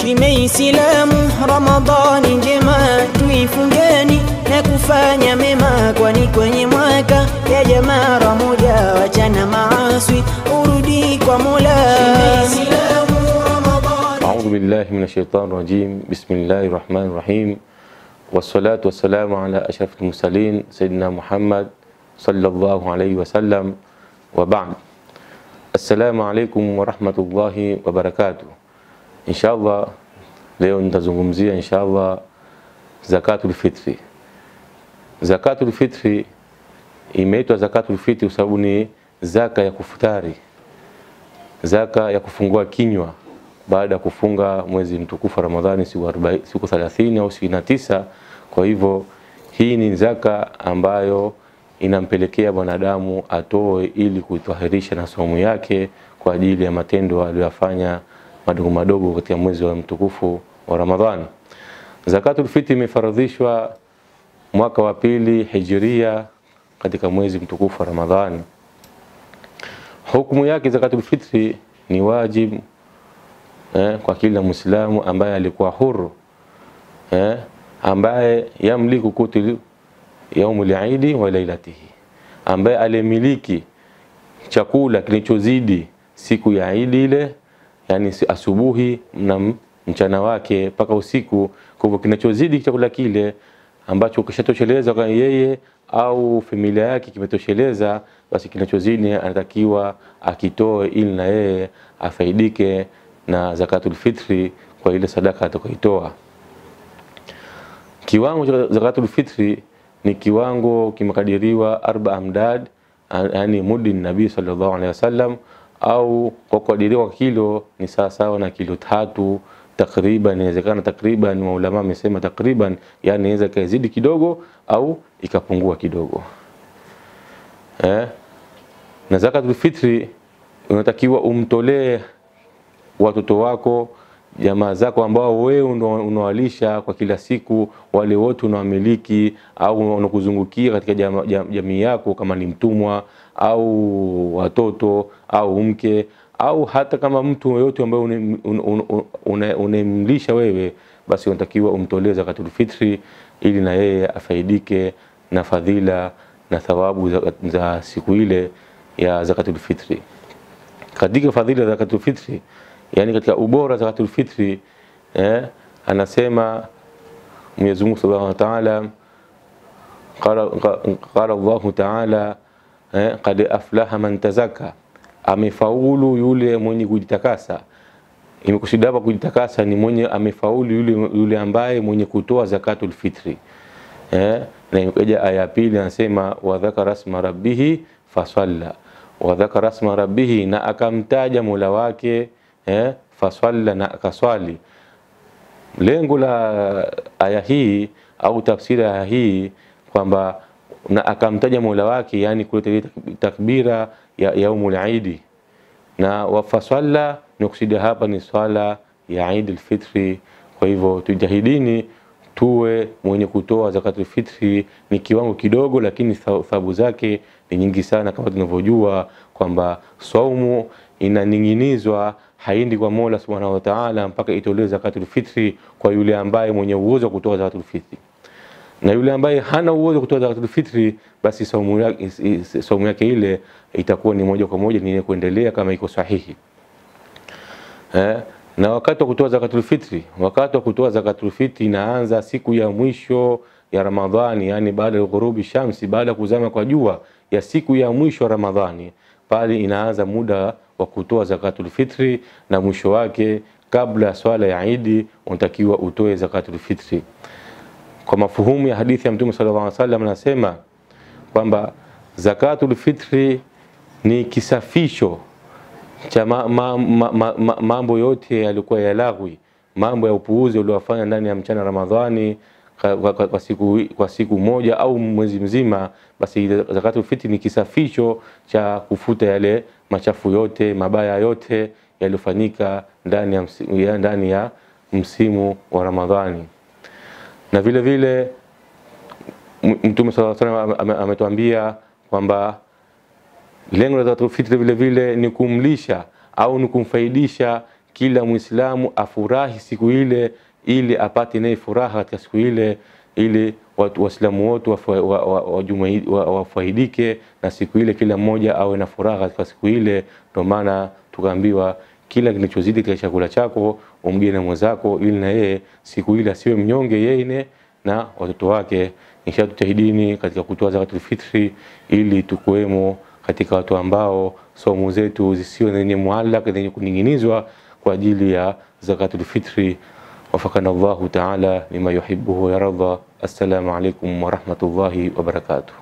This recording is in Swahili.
Shime Islamu, Ramadhani njema tuifungeni na kufanya mema, kwani kwenye mwaka ya jamaa moja, wachana maaswi urudi kwa Mola. Shime Islamu, Ramadhani أعوذ بالله من الشيطان الرجيم بسم الله الرحمن الرحيم والصلاة والسلام على أشرف المرسلين سيدنا محمد صلى الله عليه وسلم وبعد السلام عليكم ورحمة الله وبركاته إن شاء الله leo nitazungumzia inshallah zakatul fitri. Zakatul fitri imeitwa zakatul fitri kwa sababu ni zaka ya kufutari, zaka ya kufungua kinywa baada ya kufunga mwezi mtukufu wa Ramadhani siku 40 siku 30 au 29. Kwa hivyo hii ni zaka ambayo inampelekea mwanadamu atoe ili kuitahirisha na saumu yake kwa ajili ya matendo aliyoyafanya madogo madogo katika mwezi wa mtukufu wa Ramadhani. Zakatul fitri imefaradhishwa mwaka wa pili hijiria katika mwezi mtukufu wa Ramadhani. Hukumu yake zakatul fitri ni wajibu eh, kwa kila Muislamu ambaye alikuwa huru eh, ambaye yamliku kutu yaumul idi wa lailatihi, ambaye alimiliki chakula kilichozidi siku ya Idi ile, yani asubuhi na mchana wake mpaka usiku. Kwa hivyo kinachozidi chakula kile ambacho kishatosheleza kwa yeye au familia yake kimetosheleza, basi kinachozidi anatakiwa akitoe ili na yeye afaidike na zakatul fitri kwa ile sadaka atakayoitoa. Kiwango cha zakatul fitri ni kiwango kimekadiriwa arba amdad, yani mudi nabii sallallahu alaihi wasallam, au kwa kukadiriwa kwa kilo ni sawa sawa na kilo tatu takriban. Inawezekana takriban, maulama wamesema takriban, yani inaweza ikazidi kidogo au ikapungua kidogo eh? Na zakatul fitri unatakiwa umtolee watoto wako jamaa zako ambao wewe unawalisha kwa kila siku, wale wote unawamiliki au unakuzungukia katika jamii jam, yako, kama ni mtumwa au watoto au mke au hata kama mtu yoyote ambaye unemlisha wewe, basi unatakiwa umtolee zakatul fitri ili na yeye afaidike na fadhila na thawabu za, za siku ile ya zakatul fitri. Katika fadhila za zakatul fitri yani katika ubora zakatul fitri eh, anasema Mwenyezi Mungu Subhanahu wa Ta'ala, qala qala Allahu Ta'ala eh, qad aflaha man tazakka, amefaulu yule mwenye kujitakasa. Imekusudia hapa kujitakasa ni mwenye amefaulu yule, yule ambaye mwenye kutoa zakatul fitri eh, na imekuja aya ya pili anasema wa dhakara asma rabbihi fasalla, wa dhakara asma rabbihi, na akamtaja Mola wake eh, faswalla na akaswali. Lengo la aya hii au tafsiri ya aya hii kwamba na akamtaja Mola wake, yani kuleta takbira ya yaumul idi, na wafaswalla ni kusudia hapa ni swala ya Eid al-Fitri. Kwa hivyo tujahidini tuwe mwenye kutoa zakatul fitri. Ni kiwango kidogo, lakini thawabu zake ni nyingi sana, kama tunavyojua kwamba saumu inaning'inizwa haendi kwa Mola Subhanahu wa Ta'ala mpaka itolewe zakatul fitri kwa yule ambaye mwenye uwezo wa kutoa zakatul fitri, na yule ambaye hana uwezo wa kutoa zakatul fitri, basi saumu yake, saumu yake ile itakuwa ni moja kwa moja ni kuendelea kama iko sahihi eh. Na wakati wa kutoa zakatul fitri, wakati wa kutoa zakatul fitri inaanza siku ya mwisho ya Ramadhani, yani baada ya ghurubi shamsi, baada ya kuzama kwa jua ya siku ya mwisho ya Ramadhani, pale inaanza muda wa kutoa zakatul fitri, na mwisho wake kabla ya swala ya Idi unatakiwa utoe zakatul fitri. Kwa mafuhumu ya hadithi ya Mtume sallallahu alaihi wasallam, anasema kwamba zakatul fitri ni kisafisho cha ma, ma, ma, ma, ma, mambo yote yalikuwa ya lagwi, mambo ya upuuzi uliowafanya ndani ya mchana Ramadhani kwa, kwa, kwa, siku, kwa siku moja au mwezi mzima, basi zakatul fitri ni kisafisho cha kufuta yale machafu yote mabaya yote yaliyofanyika ndani ya, ya, ndani ya msimu wa Ramadhani. Na vile vile Mtume sallallahu alaihi wasallam ametuambia kwamba lengo la zakatul fitri vile vile ni kumlisha au ni kumfaidisha kila Muislamu afurahi siku ile, ili apate naye furaha katika siku ile, ili watu Waislamu wote wafaidike wa, wa, wa, wa na siku ile, kila mmoja awe na furaha katika siku ile. Ndio maana tukaambiwa kila kinachozidi katika chakula chako umgine mwenzako, ili na yeye siku ile asiwe mnyonge yeye na watoto wake. Insha tutahidini katika kutoa zakatul fitri ili tukuwemo katika watu ambao somo zetu zisiwe zenye muallaka zenye kuning'inizwa kwa ajili ya zakatul fitri. Wafakana Allahu taala lima yuhibbuhu wa yarda. Assalamu alaikum wa rahmatullahi wa barakatuh.